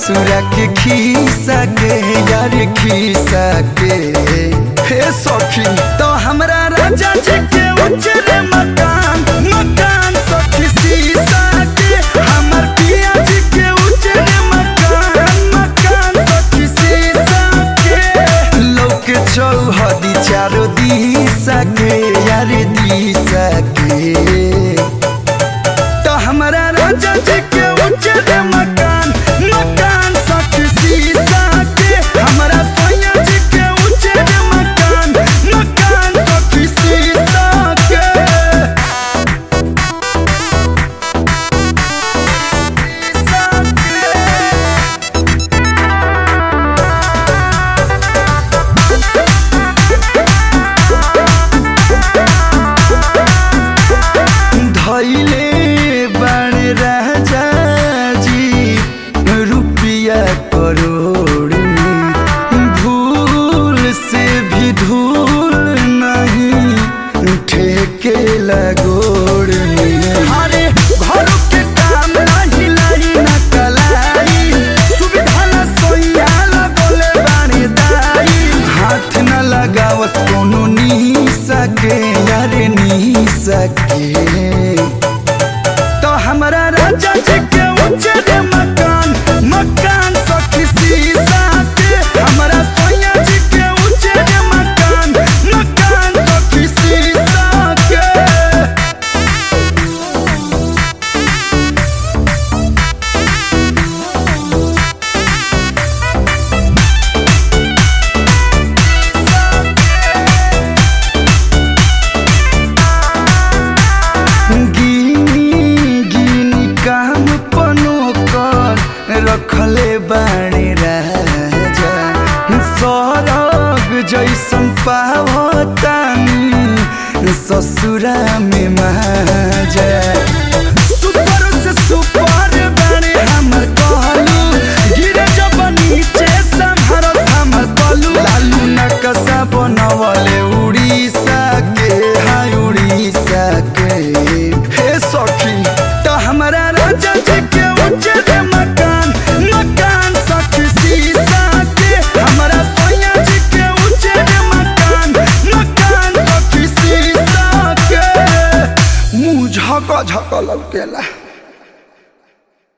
ससुरा के खीसा के यार खीसा के हे सखी तो हमरा राजा जी के उजरे मकान मकान सखी सीसा के हमर पिया जी के उजरे मकान मकान सखी सीसा के लोक चौहदी चारो दिशा के यार दिशा के तो हमरा राजा जी के उजर मकान मकान सखी सीसा के हमरा सोया जी के उजर मकान मकान सखी सीसा के धैले बण राजा जी रुपया करोड़ में भूल से भी धूल नहीं ठेके लगोड़ में अरे घर के काम नहीं लाई न कलाई सुविधा न सोया लगोले बानी दाई हाथ न लगावस कोनो नी सके यार नी सके तो हमरा राजा जी के उजर मकान मकान सखी सीसा के हमरा सोया जी के उजर मकान मकान सखी सीसा के गिनी गिनी काम पनो कर रखले बाणे राजा सरग जैसन पावतानी ससुरा में माजा सुपर से सुपर बाणे हमर कहलू गिरे जब नीचे संभरत हमर कलू लालू नकसा बनवले उड़ीसा के हाय उड़ीसा के हे सखी तो हमरा राजा जी के उजर मकान मकान सखी सीसा के हमरा सोया जी के उजर मकान मकान सखी सीसा के मुंह झक झक लौकेला